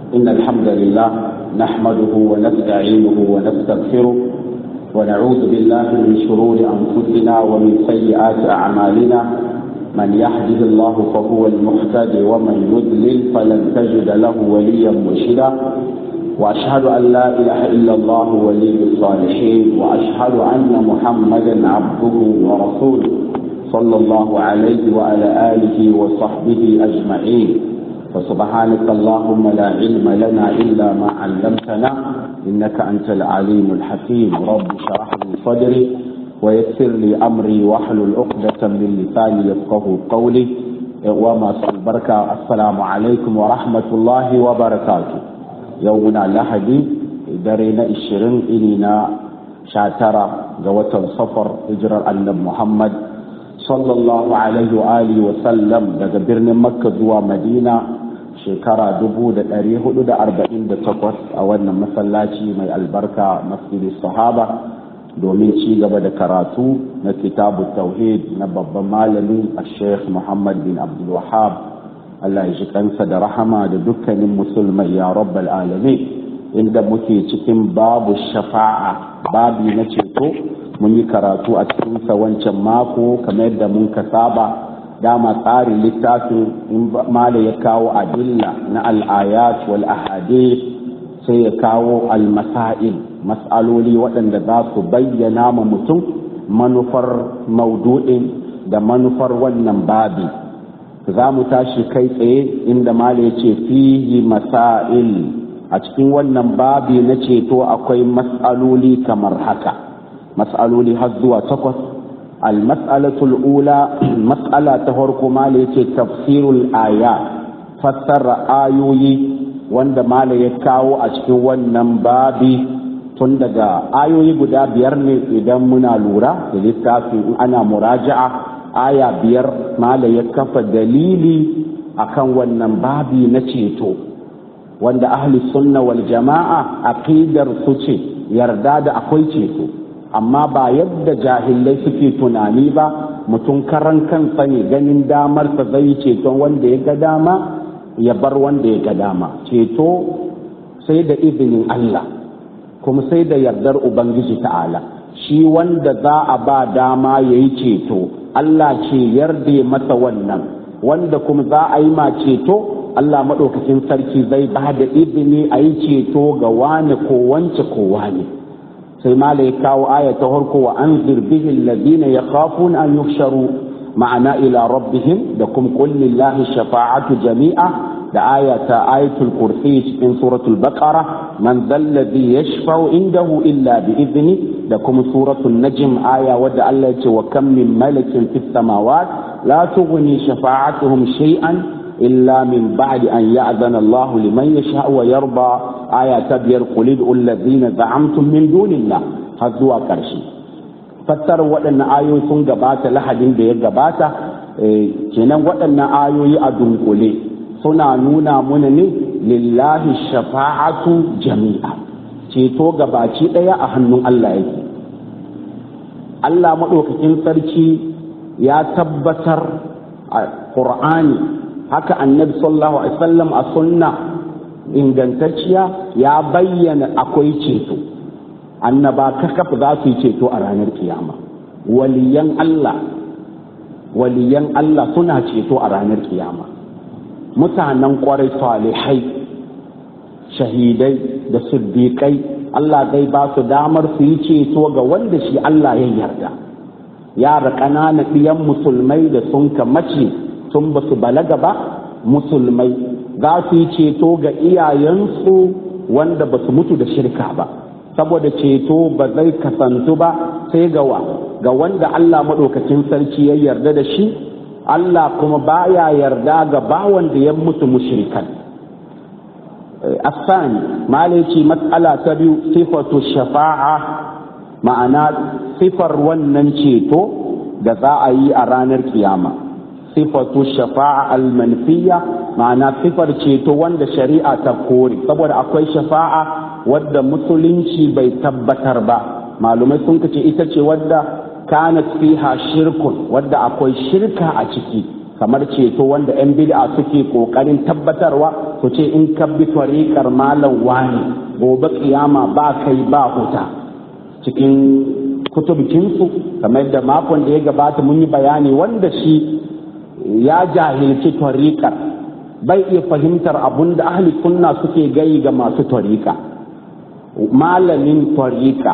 إن الحمد لله نحمده ونستعينه ونستغفره ونعوذ بالله من شرور أنفسنا ومن سيئات أعمالنا من يهده الله فهو المهتدي ومن يضلل فلن تجد له وليا مرشدا وأشهد أن لا إله إلا الله ولي الصالحين وأشهد أن محمدا عبده ورسوله صلى الله عليه وعلى آله وصحبه أجمعين فسبحانك اللهم لا علم لنا إلا ما علمتنا إنك أنت العليم الحكيم رب اشرح لي صدري ويسر لي أمري واحلل عقدة من لساني يفقه قولي وما البركة السلام عليكم ورحمة الله وبركاته يومنا لحدي درينا الشرين إلينا شاترة جوة صفر هجرة النبي محمد sallallahu alaihi wa alihi wa sallam daga birnin makka zuwa madina shekara 1448 a wannan masallaci mai albarka masjidi sahaba domin ci gaba da karatu na kitabu tauhid na babban malami a sheikh muhammad bin abdul wahab allah ya ji kansa da rahama da dukkanin musulmai ya rabbal alamin inda muke cikin babu shafa'a babi na ceto mun yi karatu a cikinsa wancan mako kamar yadda mun ka saba dama tsarin littafin in mala ya kawo adilla na al'ayat wal ahadith sai ya kawo al-masail mas'aloli waɗanda za su bayyana ma mutum manufar maudu'in da manufar wannan babi za mu tashi kai tsaye inda mala ya ce fihi masail a cikin wannan babi na ceto akwai mas'aloli kamar haka mas'aloli har zuwa takwas almas'alatul ula mas'ala ta farko mala yace tafsirul aya fassara ayoyi wanda mala ya kawo a cikin wannan babi tun daga ayoyi guda biyar ne idan muna lura da littafi in ana muraja'a aya biyar mala ya kafa dalili akan wannan babi na ceto wanda ahli sunna wal jama'a aqidar su ce yarda da akwai ceto amma ba yadda jahilai suke tunani ba mutum karan kansa ne ganin damar sa zai ceton wanda ya ga dama ya bar wanda ya ga dama ceto sai da izinin Allah kuma sai da yardar ubangiji ta'ala shi wanda za a ba dama ya yi ceto Allah ce yarda masa wannan wanda kuma za a yi ma ceto Allah maɗaukacin sarki zai ba da izini a yi ceto ga wani ko wance ko wani sai mala ya kawo aya ta farko wa an bihi alladhina yakhafuna an yuhsharu ma'ana ila rabbihim da kum qul lillahi shafa'atu jami'a da aya ta ayatul kursi cikin suratul baqara man dhalladhi yashfa'u indahu illa bi idni da kuma suratul najm aya wadda Allah ya ce wa kam min malakin fis samawat la tughni shafa'atuhum shay'an إلا من بعد أن يأذن الله لمن يشاء ويرضى آية تبير قل ادعوا الذين زعمتم من دون الله هزوا كرشي fassara waɗannan ayoyi sun gabata lahadin da ya gabata kenan waɗannan ayoyi a dunkule suna nuna muna ne lillahi shafa'atu jami'a ceto gabaci ɗaya a hannun Allah yake Allah maɗaukakin sarki ya tabbatar a ƙur'ani haka annabi sallallahu alaihi wasallam a sunna ingantacciya ya bayyana akwai ceto annaba kakaf za su yi ceto a ranar kiyama waliyan Allah waliyan Allah suna ceto a ranar kiyama mutanen kwarai salihai shahidai da siddiƙai Allah zai ba su damar su yi ceto ga wanda shi Allah ya yarda yara ƙananan ɗiyan musulmai da sun mace tun ba su balaga ba musulmai za su yi ceto ga iyayensu wanda ba su mutu da shirka ba saboda ceto ba zai kasantu ba sai ga wa ga wanda Allah maɗaukacin sarki ya yarda da shi Allah kuma baya yarda ga bawan da ya mutu mushrikan asani malaci matsala ta biyu sifatu shafa'a ma'ana sifar wannan ceto da za a yi a ranar kiyama sifatu shafa'a almanfiya ma'ana sifar ceto wanda shari'a ta kore saboda akwai shafa'a wadda musulunci bai tabbatar ba malumai sun kace ita ce wadda kanat fiha shirkun wadda akwai shirka a ciki kamar ceto wanda 'yan bid'a suke kokarin tabbatarwa su ce in ka bi tariƙar malam wani gobe kiyama ba kai ba huta cikin kutubikinsu kamar da makon da ya gabata mun yi bayani wanda shi ya jahilci tariƙar bai iya fahimtar abun da ahli sunna suke gai ga masu tariƙa malamin tariƙa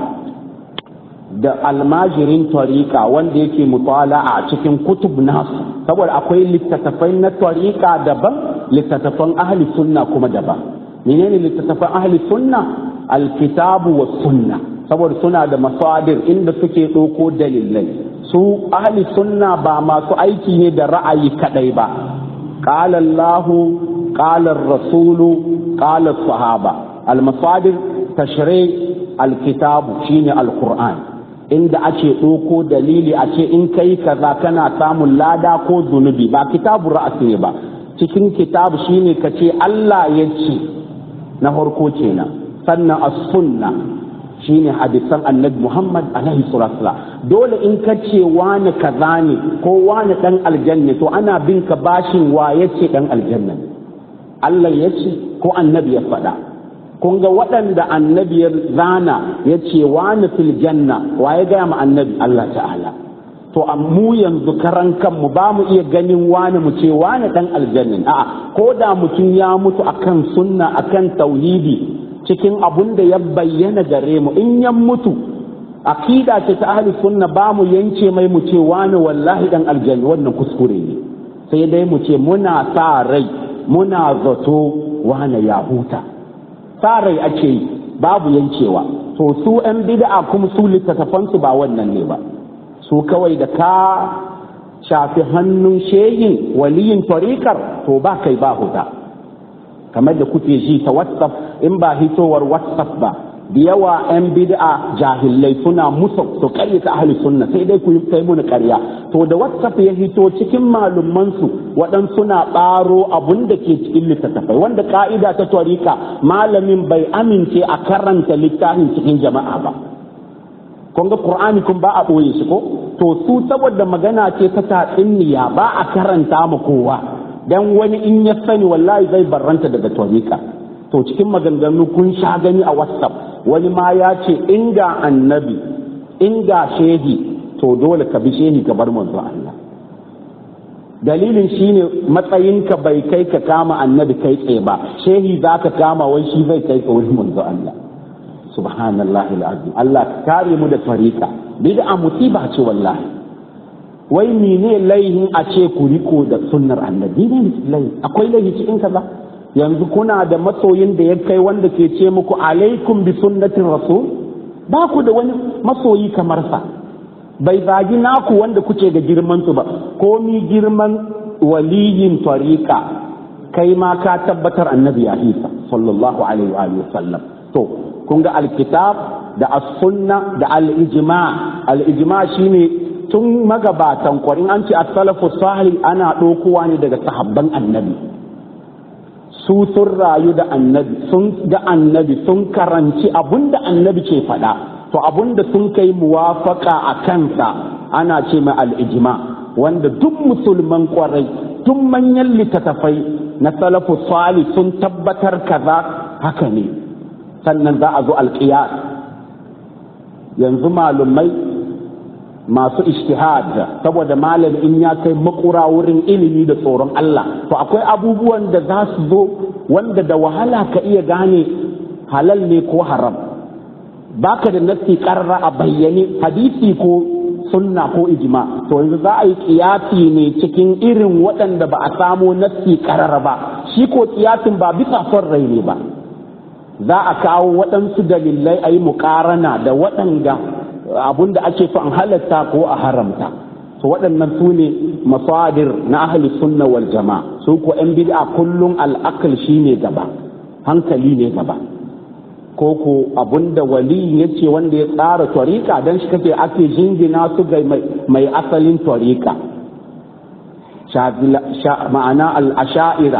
da almajirin tariƙa wanda yake mutala a cikin kutub nasu saboda akwai littattafai na tariƙa daban littattafan ahli sunna kuma daban menene littattafan ahli sunna alkitabu wa sunna saboda suna da masadir inda suke ɗauko dalilai su ahli sunna ba masu aiki ne da ra'ayi kadai ba qala Allahu qala rasulu qala sahaba al-masadir tashri' al-kitabu shine al-qur'an inda ake ɗauko dalili a ce in kai kaza kana samun lada ko zunubi ba kitabu ra'asi ne ba cikin kitabu shine ka ce Allah ya ce na farko kenan sannan as-sunna shine hadisan annabi Muhammad alaihi salatu dole in ka ce wani kaza ne ko wani dan aljanna to ana bin ka bashin wa yace dan aljanna Allah ya ce ko annabi ya faɗa kun ga waɗanda annabi ya zana ya ce wani fil janna wa ya gaya ma annabi Allah ta'ala to mu yanzu karan kanmu ba mu iya ganin wani mu ce wani dan aljanna a'a ko da mutum ya mutu akan sunna akan tauhidi cikin abun da ya bayyana gare mu in ya mutu aqida ce ta ahli sunna ba mu yance mai mu ce wani wallahi dan aljanna wannan kuskure ne sai dai mu ce muna sa rai muna zato wani ya huta sa rai ake yi babu yankewa to su yan bid'a kuma su littattafansu ba wannan ne ba su kawai da ka shafi hannun shehin waliyin tariƙar to ba kai ba huta kamar da kuke ji ta whatsapp in ba hitowar whatsapp ba da yawa 'yan bid'a jahilai suna musu su karyata ahli sunna sai dai ku yi kai muni karya to da whatsapp ya hito cikin malumansu waɗansu suna ɓaro abun da ke cikin littattafai wanda ka'ida ta tariƙa malamin bai amince a karanta littafin cikin jama'a ba kun ga qur'ani kun ba a ɓoye shi ko to su saboda magana ce ta tatsinniya ba a karanta ma kowa dan wani in ya sani wallahi zai barranta daga tariqa to cikin maganganu kun sha gani a whatsapp wani ma ya ce inga annabi inga shehi to dole ka bi shehi ka bar manzo Allah dalilin shine matsayinka bai kai ka kama annabi kai tsaye ba shehi zaka kama wai shi zai kai ka wurin manzo Allah subhanallahi alazim Allah ka kare mu da tariqa bid'a musiba ce wallahi wai mene laihin a ce ku riko da sunnar annabi ne laihi akwai laihi cikin kaza yanzu kuna da masoyin da ya kai wanda ke ce muku alaikum bi sunnatin rasul ba ku da wani masoyi kamar sa bai zagi naku wanda kuke ga girman su ba komi girman waliyin tariqa kai ma ka tabbatar annabi ya isa sallallahu alaihi wa sallam to kun ga alkitab da as-sunna da al-ijma al-ijma shine tun magabatan kwarin an ce as-salafu salih ana ɗaukowa ne daga sahabban annabi su sun rayu da annabi sun ga annabi sun karanci abunda annabi ke faɗa to abunda sun kai muwafaka a kansa ana ce mai al-ijma wanda duk musulman kwarai tun manyan littattafai na salafu salih sun tabbatar kaza haka ne sannan za a zo alƙiyar yanzu malumai masu ishtihad saboda malam in ya kai makura wurin ilimi da tsoron Allah to akwai abubuwan da za su zo wanda da wahala ka iya gane halal ne ko haram baka da nassi karra a bayyane hadisi ko sunna ko ijma to yanzu za a yi kiyasi ne cikin irin waɗanda ba a samo nassi karara ba shi ko kiyasin ba bisa son rai ne ba za a kawo waɗansu dalilai a yi muƙarana da waɗanda abun da ake so an halatta ko a haramta to waɗannan su ne masadir na ahli sunna wal jama'a su ko yan bid'a kullum al'aqal shine gaba hankali ne gaba ko ko abun da wali yace wanda ya tsara tariqa dan shi kake ake jingina su ga mai asalin tariqa ma'ana al-asha'ira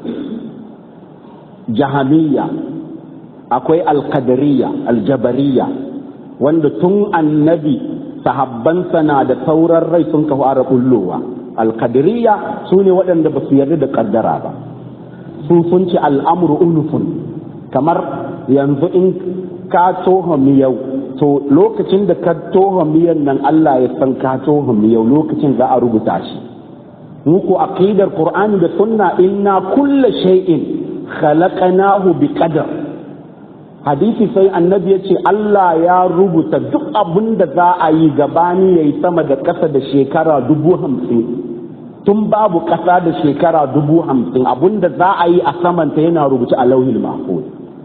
jahamiyya akwai al-qadariyya al-jabariyya wanda tun annabi sahabbansa na da sauran rai sun ka fara bullowa alkadiriya su ne waɗanda ba su yarda da kaddara ba su sun ce al'amru unufun kamar yanzu in ka toha miyau to lokacin da ka toha miyan nan Allah ya san ka toha miyau lokacin za a rubuta shi muku aqidar qur'ani da sunna inna kulla shay'in khalaqnahu bi qadar hadisi sai annabi ya ce Allah ya rubuta duk abin da za a yi gabani ya yi sama da ƙasa da shekara dubu hamsin tun babu ƙasa da shekara dubu hamsin abin da za a yi a samanta yana rubuce a lauhin mahfuz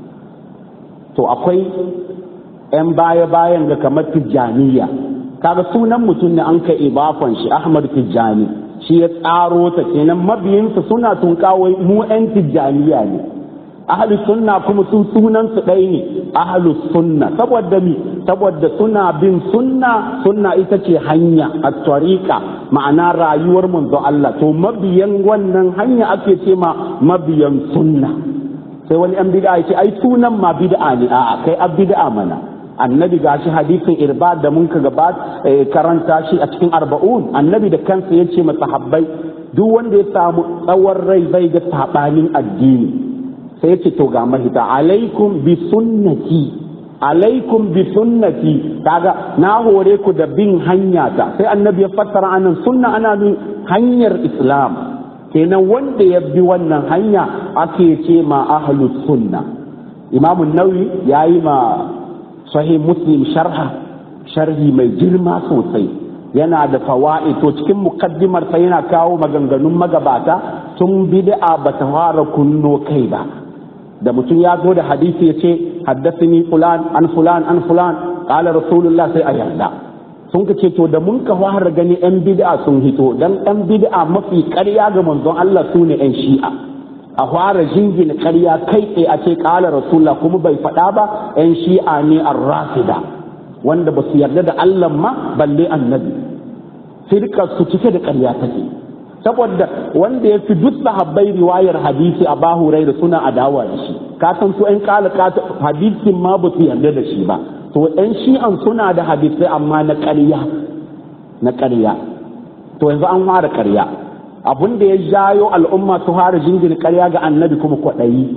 to akwai 'yan baya-bayan ga kamar tijjaniya kaga sunan mutum ne an kai ibafan shi ahmad tijjani shi ya tsaro ta kenan mabiyinsa suna tunkawai mu 'yan tijjaniya ne ahlus sunna kuma sun sunan su ɗaya ne ahlus sunna saboda mi saboda suna bin sunna sunna ita ce hanya a tariqa ma'ana rayuwar manzo Allah to mabiyan wannan hanya ake ce ma mabiyan sunna sai wani an bid'a ce ai sunan ma bid'a ne a'a kai ab bid'a mana annabi gashi hadisin irba da mun ka gaba karanta shi a cikin arba'un annabi da kansa ya ce masahabbai duk wanda ya samu tsawon rai zai ga sabanin addini sai ya ce to ga mahita alaikum bi sunnati alaikum bi sunnati kaga na hore ku da bin hanya ta sai annabi ya fassara anan sunna ana bin hanyar islam kenan wanda ya bi wannan hanya ake ce ma ahlus sunna imamu nawawi yayi ma sahih muslim sharha sharhi mai girma sosai yana da fawaid to cikin mukaddimar sa yana kawo maganganun magabata tun bid'a bata fara kunno kai ba da mutum ya zo da hadisi ya ce haddasini fulan an fulan an fulan qala rasulullah sai a yarda sun ka ce to da mun ka fara gani yan bid'a sun hito dan yan bid'a mafi ƙarya ga manzon Allah su ne yan shi'a a fara jingina ƙarya kai tsaye a ce qala rasulullah kuma bai faɗa ba yan shi'a ne ar-rafida wanda ba su yarda da Allah ma balle annabi firka su cike da ƙarya take saboda wanda ya fi duk sahabbai riwayar hadisi a bahurai da suna adawa da shi ka san su ƴan kala hadisin ma ba su yarda da shi ba to ƴan shi'an suna da hadisai amma na ƙarya na ƙarya to yanzu an fara ƙarya abun da ya jayo al'umma su fara jingina ƙarya ga annabi kuma kwaɗayi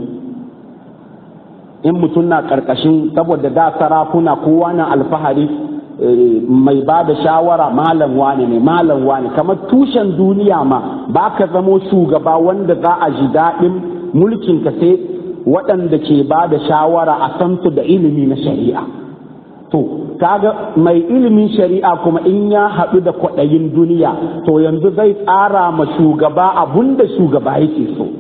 in mutum na ƙarƙashin saboda da sarakuna kowa na alfahari mai ba da shawara malam wane ne malam wane kamar tushen duniya ma ba ka zamo shugaba wanda za a ji daɗin mulkin ka sai waɗanda ke ba da shawara a san su da ilimi na shari'a to kaga mai ilimin shari'a kuma in ya haɗu da kwaɗayin duniya to yanzu zai tsara ma shugaba abun da shugaba yake so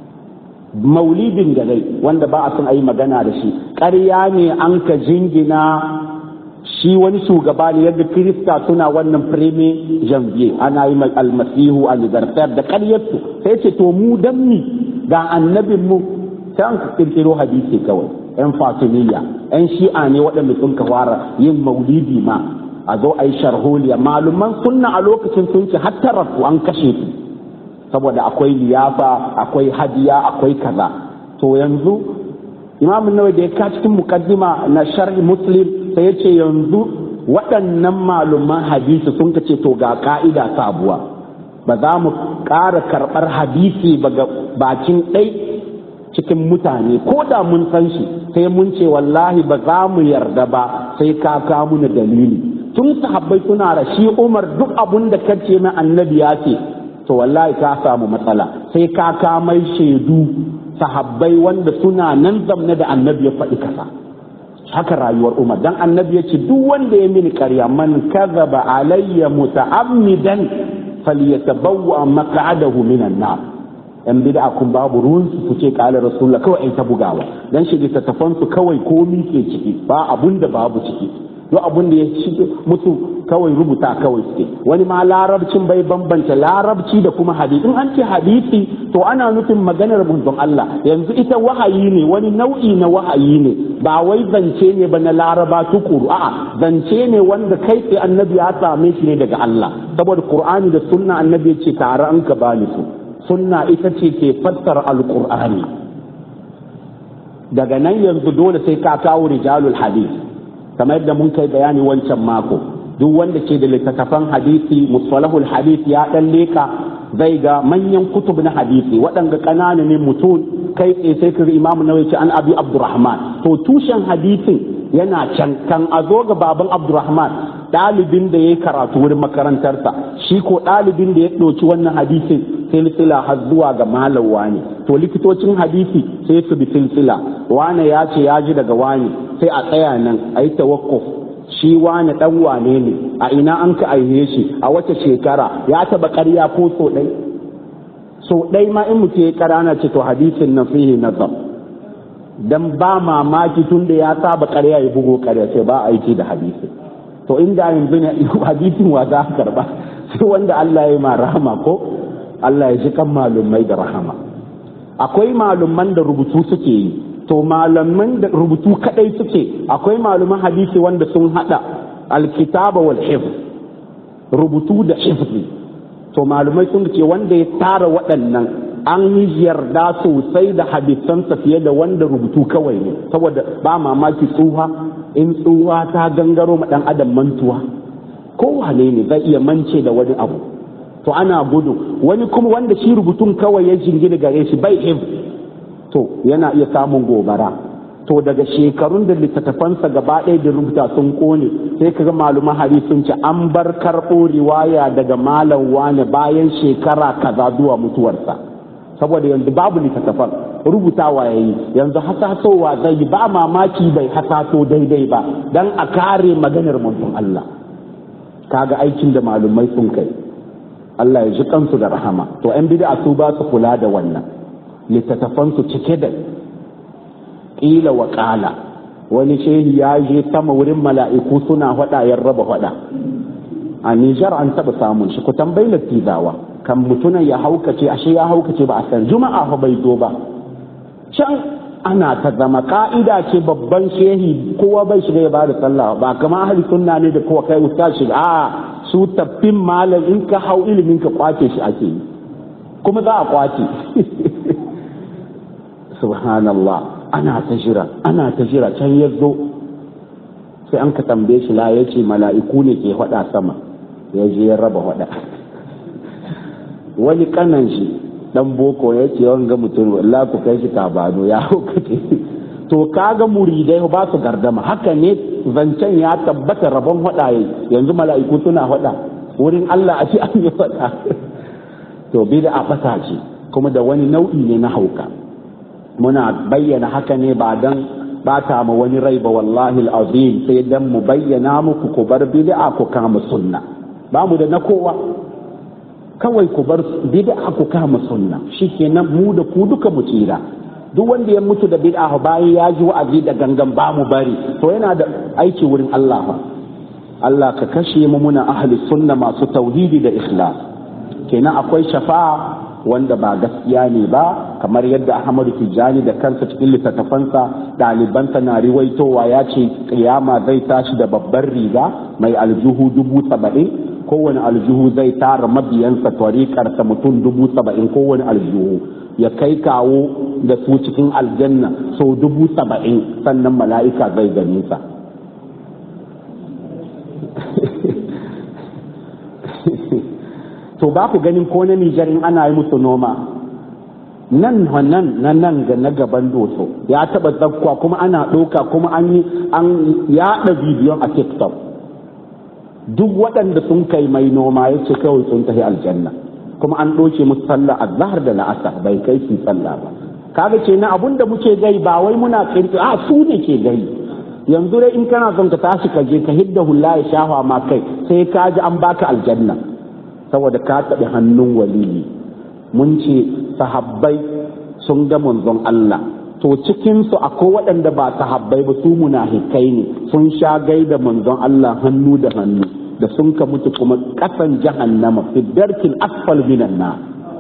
maulidin da dai wanda ba a son a yi magana da shi ƙarya ne an ka jingina shi wani shugaba ne yadda kirista suna wannan fireme janvier ana yi almasihu anniversaire da karyarsu sai ce to mu dan mi ga annabin mu sai an kirkiro hadisi kawai yan fatimiyya yan shi'a ne waɗanda sun ka fara yin maulidi ma a zo a yi sharholiya maluman sunna a lokacin sun ce hatta rasu an kashe su saboda akwai liyafa akwai hadiya akwai kaza to yanzu imam nawawi da ya ka cikin mukaddima na sharhi muslim sai ya ce yanzu waɗannan malaman hadisi sun ce to ga ka'ida sabuwa ba za mu ƙara karɓar hadisi ba ga bakin ɗai cikin mutane ko da mun san shi sai mun ce wallahi ba za mu yarda ba sai ka ka muna dalili tun sahabbai suna da shi umar duk abun da kace na annabi ya ce to wallahi ka samu matsala sai ka ka mai shaidu sahabbai wanda suna nan zamne da annabi ya faɗi kasa haka rayuwar umar dan annabi ya ce duk wanda ya mini ƙarya man kadhaba alayya muta'ammidan falyatabawwa maq'adahu minan nar yan bid'a kun babu ruwan su ku ce qala rasulullah kawai ai ta bugawa dan shi littattafan su kawai komi ke ciki ba abun da babu ciki duk abun da ya ci musu kawai rubuta kawai suke wani ma larabcin bai bambanta larabci da kuma hadisi in an ce hadisi to ana nufin maganar manzon Allah yanzu ita wahayi ne wani nau'i na wahayi ne ba wai zance ne ba na laraba tukuru a'a zance ne wanda kai tsaye annabi ya same shi ne daga Allah saboda qur'ani da sunna annabi ya ce tare an ka bani su sunna ita ce ke fassara alqur'ani daga nan yanzu dole sai ka kawo rijalul hadith kamar yadda mun kai bayani wancan mako duk wanda ke da littattafan hadisi musalahul hadith ya dan leka zai ga manyan kutub na hadisi waɗanda ƙanana ne mutum kai tsaye sai ka ga imamu nawawi ce an abi abdurrahman to tushen hadisin yana can kan a zo ga baban abdurrahman ɗalibin da ya yi karatu wurin makarantarsa shi ko ɗalibin da ya ɗauki wannan hadisin silsila har zuwa ga malam wani to likitocin hadisi sai su bi silsila wane ya ce ya ji daga wani sai a tsaya nan a yi tawakkuf shi wane ɗan wane ne a ina an ka aihe shi a wace shekara ya taɓa ƙarya ko so ɗai so ɗai ma in mutum ya ƙarana ce to hadisin na fihi nazar dan ba mamaki tun da ya saba ƙarya ya bugo ƙarya sai ba aiki da hadisi to inda yanzu ne hadisin wa za a karba sai wanda Allah ya yi ma rahama ko Allah ya ji kan malumai da rahama akwai malumman da rubutu suke yi to malaman da rubutu kadai suke akwai maluman hadisi wanda sun hada alkitaba wal hifz rubutu da hifzi to malumai sun ce wanda ya tara waɗannan an yi yarda sosai da hadisansa fiye da wanda rubutu kawai ne saboda ba mamaki tsuha in tsuha ta gangaro ma dan adam mantuwa kowane ne zai iya mance da wani abu to ana gudu wani kuma wanda shi rubutun kawai ya jingina gare shi bai hif to yana iya samun gobara to daga shekarun da littattafansa gaba ɗaya da rubuta sun kone sai kaga maluman hari sun ce an bar karɓo riwaya daga malam wane bayan shekara kaza zuwa mutuwarsa saboda yanzu babu littattafan rubutawa ya yi yanzu hasasowa zai yi ba mamaki bai hasaso daidai ba dan a kare maganar manzon Allah kaga aikin da malumai sun kai Allah ya ji kansu da rahama to yan bid'a su ba su kula da wannan littattafan su cike da ƙila wa ƙala wani shehi ya je sama wurin mala'iku suna hada ya raba hada a Nijar an taɓa samun shi ku tambayi lattizawa kan mutunan ya haukace ashe ya haukace ba a san juma'a fa bai zo ba can ana ta zama ka'ida ce babban shehi kowa bai shiga ya bada sallah ba kama ahli sunna ne da kowa kai ustaz shiga a su taffin malam in ka hau ilimin ka kwace shi ake yi kuma za a kwace subhanallah ana ta jira ana ta jira can ya zo sai an ka tambaye shi la ya ce mala'iku ne ke hada sama ya je ya raba hada wani kanan shi dan boko ya ce yawan ga mutum wallahi ku kai shi tabano ya hukace to kaga muridai ba su gardama haka ne zancen ya tabbata rabon hadaye yanzu mala'iku suna hada wurin Allah a ce an yi hada to bid'a fasa ce kuma da wani nau'i ne na hauka muna bayyana haka ne ba dan bata ma wani rai ba wallahi azim sai dan mu bayyana muku ku bar bid'a ku kama sunna ba mu da na kowa kawai ku bar bid'a ku kama sunna shikenan mu da ku duka mu tsira duk wanda ya mutu da bid'a bayan ya ji wa'azi da gangan ba mu bari to yana da aiki wurin Allah fa Allah ka kashe mu muna ahli sunna masu tauhidi da ikhlas kenan akwai shafa'a wanda ba gaskiya ne ba kamar yadda Ahmadu Tijjani da kansa cikin littattafansa ɗalibansa na riwaitowa ya ce kiyama zai tashi da babbar riga mai aljuhu dubu saba'in kowane aljuhu zai tara mabiyansa tariƙarsa mutum dubu saba'in kowane aljuhu ya kai kawo da su cikin aljanna sau dubu saba'in sannan mala'ika zai gani sa to ba ku ganin ko na Nijar in ana yi musu noma nan nan na nan ga na gaban doso ya taba zakwa kuma ana ɗauka kuma an yi an yaɗa bidiyon a tiktok duk waɗanda sun kai mai noma ya ce kawai sun tafi aljanna kuma an ɗauke musu sallah a zahar da la'asar bai kai su sallah ba kaga ce na abun da muke gai ba wai muna kirki a su ne ke gai yanzu dai in kana son ka tashi ka je ka hidda hulla ya shafa ma kai sai ka ji an baka aljanna saboda ka taɓi hannun waliyi mun ce sahabbai sun ga manzon Allah to cikinsu akwai waɗanda ba sahabbai ba su munafikai ne sun sha gaida manzon Allah hannu da hannu da sun ka mutu kuma ƙasan jahannama fi darkin asfal minan na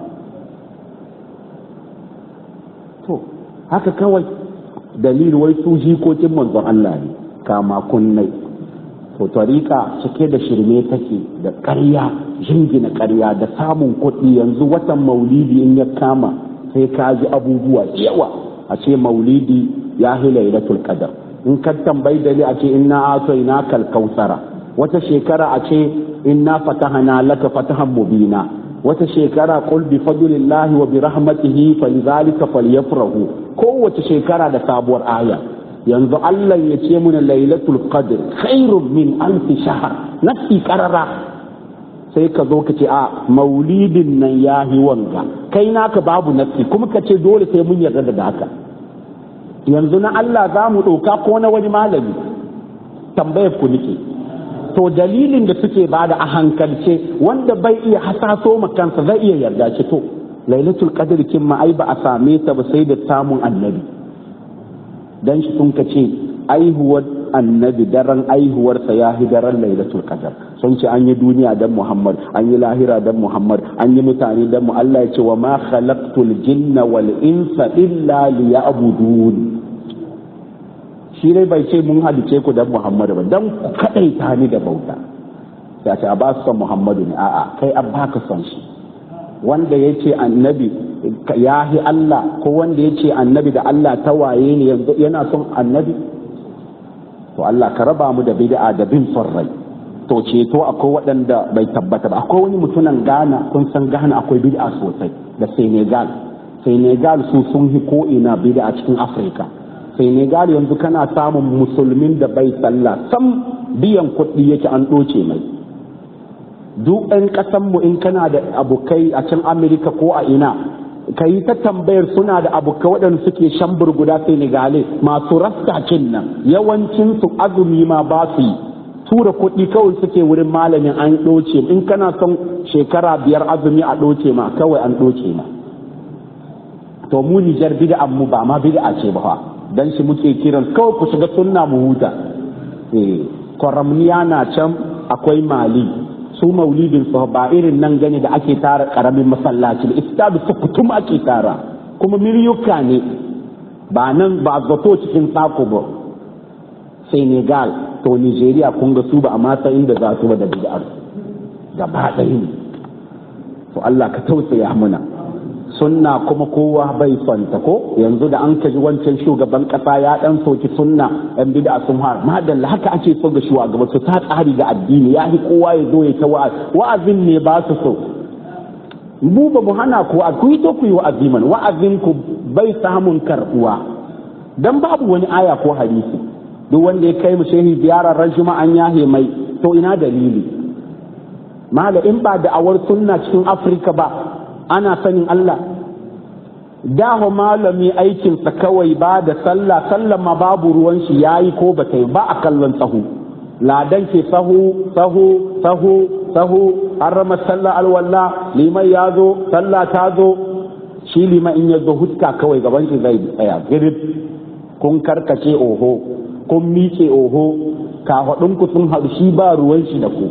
to haka kawai dalil wai su jikokin manzon Allah ne kama kunnai to tariƙa cike da shirme take da ƙarya jingina ƙarya da samun kuɗi yanzu watan maulidi in ya kama sai ka ji abubuwa yawa a ce maulidi ya hi lailatul qadar in ka tambayi dali a ce inna atoina kal kausara wata shekara a ce inna fatahana laka fatahan mubina wata shekara qul bi fadlillahi wa bi rahmatihi falidhalika falyafrahu kowace shekara da sabuwar aya yanzu Allah ya ce muna lailatul qadr khairun min alf shahr nafi qarara sai ka zo ka ce a maulidin nan ya yi wanga kai naka babu nafi kuma ka ce dole sai mun yarda da haka yanzu na Allah za mu ɗauka ko na wani malami tambayar ku nike to dalilin da suke bada a hankalce wanda bai iya hasaso ma kansa zai iya yarda ce to lailatul qadr kin ma ai ba a same ta ba sai da samun annabi dan shi sun ka ce aihuwar annabi daren aihuwarsa ya hi daren lailatul qadr sun ce an yi duniya dan muhammad an yi lahira dan muhammad an yi mutane dan mu Allah ya ce wa ma khalaqtul jinna wal insa illa liya'budun shi dai bai ce mun halice ku dan muhammad ba dan ku kadaita ni da bauta ya ce a ba su son muhammadu ne a'a kai an baka son shi wanda ya ce annabi ya hi Allah ko wanda ya ce annabi da Allah ta waye ne yanzu yana son annabi to Allah ka raba mu da bid'a da bin son rai to ceto akwai waɗanda bai tabbata ba akwai wani mutumin Ghana kun san Ghana akwai bid'a sosai da Senegal Senegal su sun hi ko ina bid'a cikin Afirka Senegal yanzu kana samun musulmin da bai sallah sam biyan kuɗi yake an ɗoce mai duk ɗan ƙasanmu in kana da abokai a can Amerika ko a ina ka yi ta tambayar suna da abokai waɗanda suke shan burguda Senegale masu rastakin nan yawancinsu azumi ma ba su yi tura kuɗi kawai suke wurin malamin an ɗoce in kana son shekara biyar azumi a ɗoce ma kawai an ɗoce ma to mu Nijar bid'an mu ba ma bid'a ce ba dan shi muke kiran kawai ku shiga sunna mu huta eh kwaramniya na can akwai mali su maulidin su ba irin nan gani da ake tara karamin masallaci istadu su kutum ake tara kuma miliyuka ne ba nan ba zato cikin sako ba senegal to nigeria kun ga su ba a mata inda za su ba da bid'ar gaba ɗaya ne to allah ka tausaya muna sunna kuma kowa bai sonta ko yanzu da an kaji wancan shugaban kasa ya dan soki sunna yan bid'a sun har madalla haka ake so ga shugaba su ta tsari ga addini ya kowa ya zo ya ta wa'azi wa'azin ne ba su so mu ba mu hana ku a kuyi to ku yi wa'azi man wa'azin ku bai samun karbuwa dan babu wani aya ko hadisi duk wanda ya kai mu shehi ziyarar ran an yahe mai to ina dalili mala in ba da awar sunna cikin afirka ba ana sanin Allah daho malami aikinsa kawai ba da sallah sallah ma babu ruwan shi yayi ko ba yi ba a kallon sahu ladan ke sahu sahu sahu sahu an rama sallah alwala liman ya zo sallah ta zo shi liman in ya zo huska kawai gaban shi zai tsaya girib kun karkace oho kun miƙe oho kafaɗinku sun haɗu shi ba ruwan shi da ku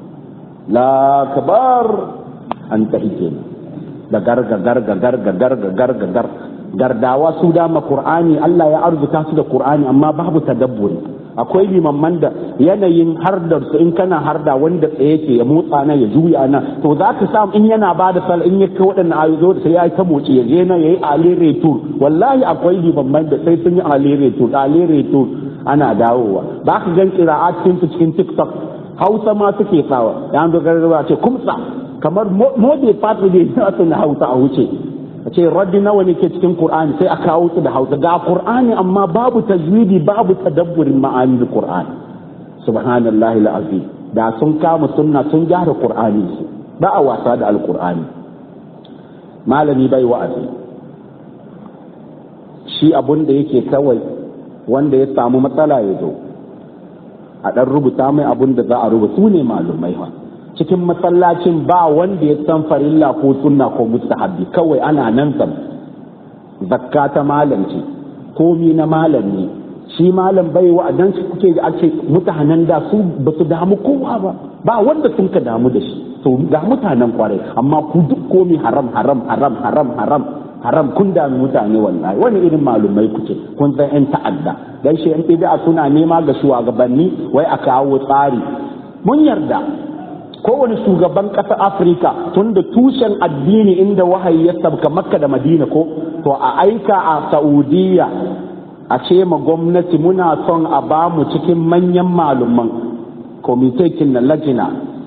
la kabar an tafi kenan da garga garga garga garga garga gar gardawa su dama qur'ani Allah ya arzuta su da qur'ani amma babu tadabburi akwai limamman da yanayin hardar su in kana harda wanda tsaye ke ya motsa nan ya juya nan to za ka samu in yana ba da sal in ya kai waɗannan ayoyi da sai ya ta motsi ya je nan yayi alere tour wallahi akwai limamman da sai sun yi alere tour alere tour ana dawowa ba ka gan kira'a cikin su cikin tiktok hausa ma suke sawa ya zo gargaza ce kumsa kamar mode fatu ne na su na hausa a wuce a ce raddi nawa ne ke cikin qur'ani sai a kawo su da hausa ga qur'ani amma babu tajwidi babu tadabburin ma'anin qur'ani subhanallahi alazim da sun kama sunna sun gyara qur'ani su ba a wasa da alqur'ani malami bai wa'azi shi abun da yake kawai wanda ya samu matsala ya zo a ɗan rubuta mai abun da za a rubuta su ne malumai fa cikin masallacin ba wanda ya san farilla ko sunna ko mustahabbi kawai ana nan sam zakka ta malam ce komi na malam ne shi malam bai wa dan su kuke da ake mutanen da su ba su damu kowa ba ba wanda sun ka damu da shi to ga mutanen kwarai amma ku duk komi haram haram haram haram haram haram kun dami mutane wallahi wani irin malumai kuke kun san yan ta'adda dan shi yan bid'a suna nema ga shugabanni wai a kawo tsari mun yarda kowane shugaban ƙasar afirka tun da tushen addini inda wahayi ya sabka makka da madina ko to a aika a saudiya a ce ma gwamnati muna son a ba mu cikin manyan malumman komitekin na lajina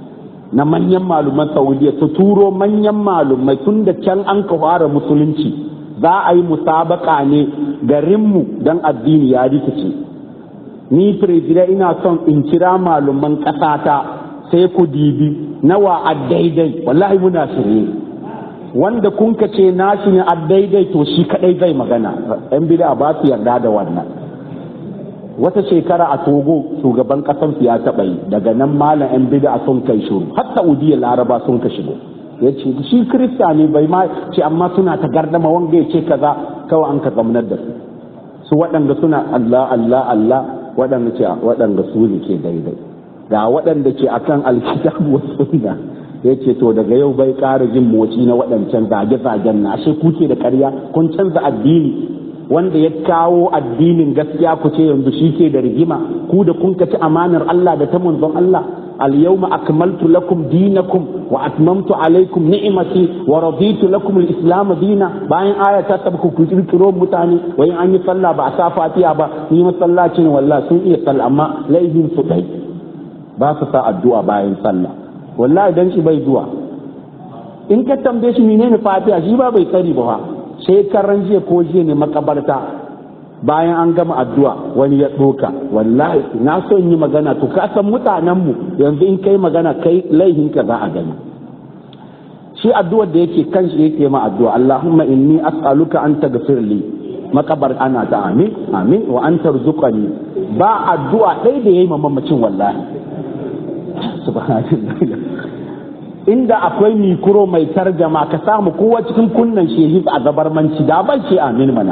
na manyan maluman saudiya su turo manyan malumai tun da can an ka fara musulunci za a yi musabaka ne garinmu don addini ya rikice ni firjira ina son in kira maluman ƙasata sai ku dibi nawa a daidai wallahi muna shirye wanda kun ka ce nashi ne a daidai to shi kadai zai magana yan bida ba su yarda da wannan wata shekara a togo shugaban kasan ya taɓa yi daga nan malam yan bida sun kai shuru har saudiya laraba sun ka shigo ya ce shi kirista ne bai ma ce amma suna ta gardama wanga ya ce kaza kawai an ka zamanar da su su waɗanda suna allah allah allah waɗanda ce waɗanda su ne ke daidai ga waɗanda ke akan alkitabu wa sunna ya ce to daga yau bai ƙara jin motsi na waɗancan zage-zagen na ashe kuke da ƙarya kun canza addini wanda ya kawo addinin gaskiya ku ce yanzu shi ke da rigima ku da kun ci amanar Allah da ta manzon Allah al-yawma akmaltu lakum dinakum wa atmamtu alaykum ni'mati wa raditu lakum al-islam dina bayan aya ta tabku ku kirkiro mutane wayin an yi sallah ba a sa fatiha ba ni masallaci ne wallahi sun iya sallah amma laihin su dai ba su sa addu'a bayan sallah wallahi dan shi bai zuwa in ka tambaye shi menene fatiha shi ba bai sani ba shekaran jiya ko jiya ne makabarta bayan an gama addu'a wani ya ɗoka wallahi na so yi magana to ka san mutanenmu yanzu in kai magana kai laihinka za a gani shi addu'ar da yake kan shi yake ma addu'a Allahumma inni as'aluka an taghfir li makabar ana ta amin amin wa an tarzuqani ba addu'a ɗaya da yayi mamacin wallahi subhanallah inda akwai mikro mai tarjama ka samu kowa cikin kunnan shehi a gabarmanci da ban ce amin mana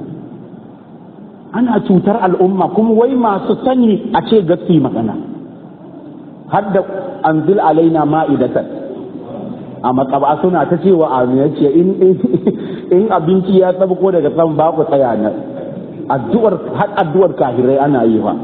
ana cutar al'umma kuma wai masu sani a ce gaski magana har da anzil alaina ma'idatan a makaba suna ta cewa amin ya ce in abinci ya ko daga sama ba ku tsaya nan addu'ar har addu'ar kafirai ana yi fa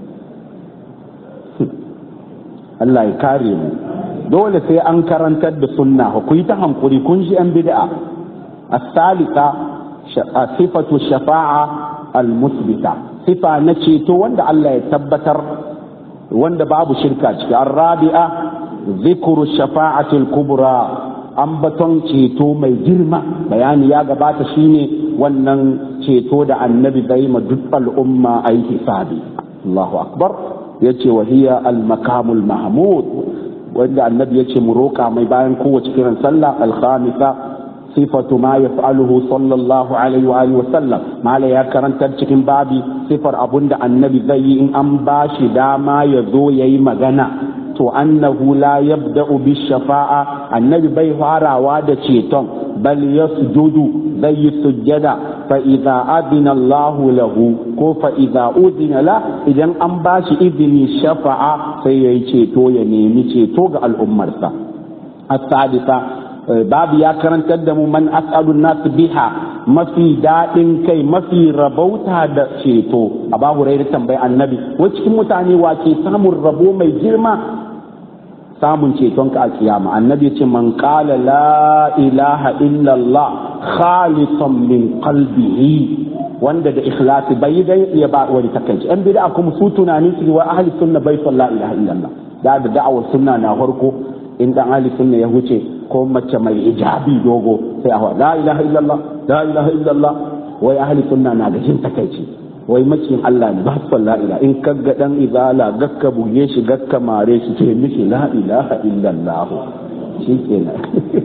Allah ya kare mu dole sai an karantar da sunna ku yi ta hankuri kun ji yan bid'a as-salika sifatu shafa'a al-musbita sifa na ceto wanda Allah ya tabbatar wanda babu shirka ciki ar-rabi'a zikru shafa'ati al-kubra ambaton ceto mai girma bayani ya gabata shine wannan ceto da annabi zai ma duk al'umma ayi hisabi Allahu akbar yace wa hiya al-makamul mahmud wanda annabi ya ce mu roƙa mai bayan kowace kiran sallah alhamisa sifatu ma yaf'aluhu sallallahu alaihi wa alihi wa sallam mala ya karantar cikin babi sifar abunda annabi zai yi in an bashi dama ya zo yayi magana to annahu la yabda'u bi shafa'a annabi bai farawa da ceton bal yasjudu zai yi sujjada fa idza adina Allah lahu ko fa idza udina la idan an bashi izini shafa'a sai yayi ceto ya nemi ceto ga al'ummarsa as-sadisa babu ya karantar da mu man as'alu nas biha mafi daɗin kai mafi rabauta da ceto a babu rai tambayi annabi wa cikin mutane wa ke samun rabo mai girma samun ceton ka a kiyama annabi ce man qala la ilaha illallah khalisan min qalbihi wanda da ikhlasi bai dai ya ba wani takaici an bid'a kuma su tunani su wa ahli sunna bai son la ilaha illallah da da da'awar sunna na farko in dan ahli sunna ya huce ko mace mai hijabi dogo sai a la ilaha illallah la ilaha illallah wai ahli sunna na da jin takaici wai maciyin Allah ne ba su la ilaha in kaga dan izala gakka buge shi gakka mare shi ce mishi la ilaha illallah shikenan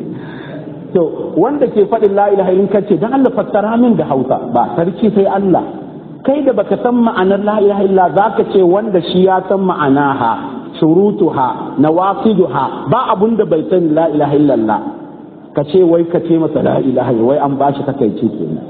to wanda ke faɗin la ilaha in kace dan Allah fassara min da Hausa ba sarki sai Allah kai da baka san ma'anar la ilaha illa zaka ce wanda shi ya san ma'anaha shurutuha nawaqiduha ba abun da bai san la ilaha illallah ka ce wai ka ce masa la ilaha wai an bashi takaici kenan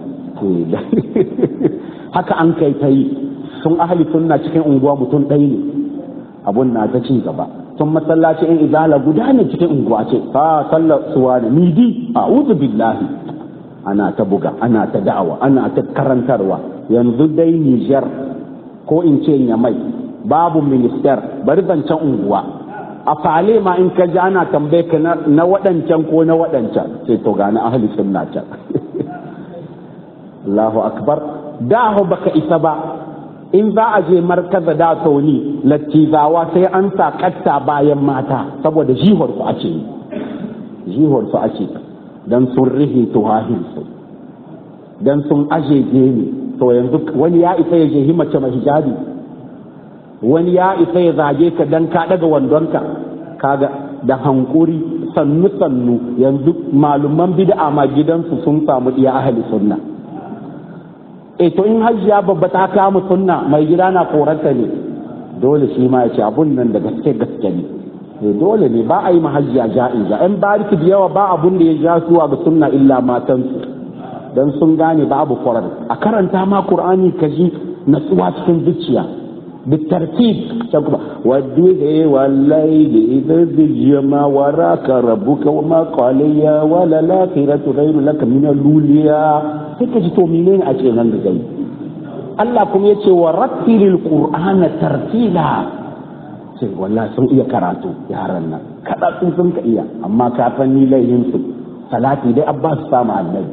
haka an kai ta yi sun ahli sunna cikin unguwa mutum ɗaya ne abun na ta ci gaba sun masallaci in izala guda ne cikin unguwa ce fa sallar suwa da midi a billahi ana ta buga ana ta da'awa ana ta karantarwa yanzu dai Nijar ko in ce Nyamai babu minister bari zancen unguwa a fale ma in ka ji ana tambaye ka na waɗancan ko na waɗancan sai to gani ahli sunna can Allahu akbar da baka isa ba in za a je markaza da sauni lattizawa sai an sa katta bayan mata saboda jihar su ake yi jihar su ake dan sun rihe tuhahin su dan sun aje gemi to yanzu wani ya isa ya je mace mai hijabi wani ya isa ya zage ka dan ka daga wandonka kaga da hankuri sannu sannu yanzu maluman bid'a ma gidansu sun samu iya ahli sunna e to in hajjiya babba ta kama sunna mai gida na koranta ne dole shi ma ya ce abun nan da gaske gaske ne e dole ne ba a yi mahajjiya ja'iza yan bariki da yawa ba abun da ya ja zuwa ga sunna illa matansu dan sun gane babu kwarar a karanta ma qur'ani ka ji natsuwa cikin zuciya بالترتيب والديه والليل إذا زج ما وراك ربك وما قال يا ولا الآخرة غير لك من الأولياء هيك جتو منين أجي nan da gai Allah kuma ya ce wa rattilil qur'ana tartila sai wallahi sun iya karatu yaran nan kada sun sun ka iya amma ka san ni laihin su salati dai abbas samu annabi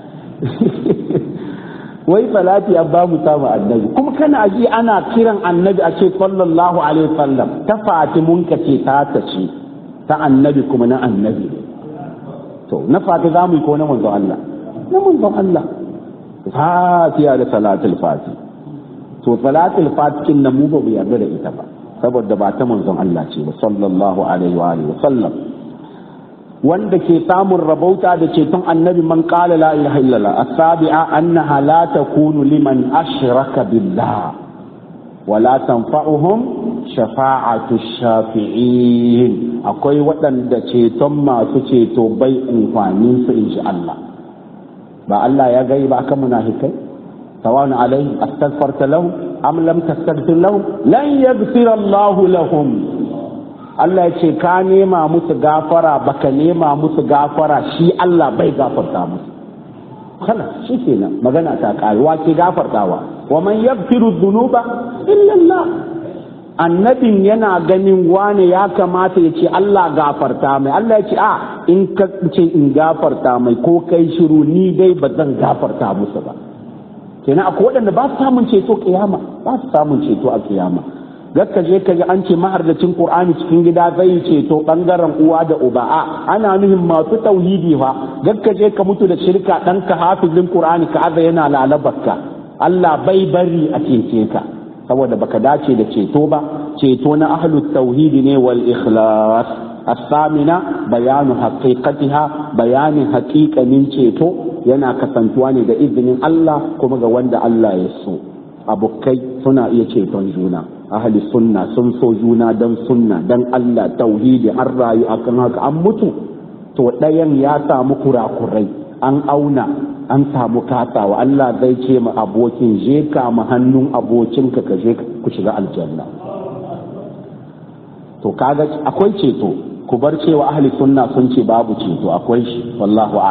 wai salati an ba mu samu annabi kuma kana ji ana kiran annabi a ce sallallahu alaihi wasallam ta fatimun ka ce ta ta ce ta annabi kuma na annabi to na fati za mu yi ko na manzon Allah na manzon Allah fatiha da salatul fati to salatul fati kin nan mu ba mu yarda da ita ba saboda ba ta manzon Allah ce ba sallallahu alaihi wa alihi wasallam wanda ke samun rabauta da ceton annabi man qala la ilaha illallah as-sabi'a annaha la takunu liman ashraka billah wa la tanfa'uhum shafa'atu shafi'in akwai waɗanda ceton masu ceto bai amfanin su insha Allah ba Allah ya gai ba kan munafikai sawan alaihi astaghfarta lahum am lam tastaghfir lahum lan yaghfira Allah lahum Allah ya ce ka nema musu gafara baka nema musu gafara shi Allah bai gafarta musu kala shi kenan magana ta karuwa ke gafartawa wa man yaghfiru dhunuba illa Allah annabin yana ganin wane ya kamata ya ce Allah gafarta mai Allah ya ce a in ka ce in gafarta mai ko kai shiru ni dai ba zan gafarta musu ba kenan akwai waɗanda ba su samun ceto kiyama ba su samun ceto a kiyama gakka je ka ji an ce mahardacin qur'ani cikin gida zai ceto bangaren uwa da uba a ana nuhin masu tauhidi fa gakka je ka mutu da shirka dan ka hafizin qur'ani ka aza yana lalabarka Allah bai bari a cece ka saboda baka dace da ceto ba ceto na ahlut tauhidi ne wal ikhlas الثامنة بيان حقيقتها بيان حقيقة من ceto yana kasantuwa ne da izinin Allah kuma ga wanda Allah ya so abokai suna iya ceton juna ahli sunna sun so juna dan sunna dan Allah tauhidi an rayu akan haka an mutu to ɗayan ya samu kurakurai an auna an samu kasawa Allah zai ce ma abokin je ka ma hannun abokinka ka je ku shiga aljanna to kaga akwai ceto ku bar cewa ahli sunna sun ce babu ceto akwai shi wallahu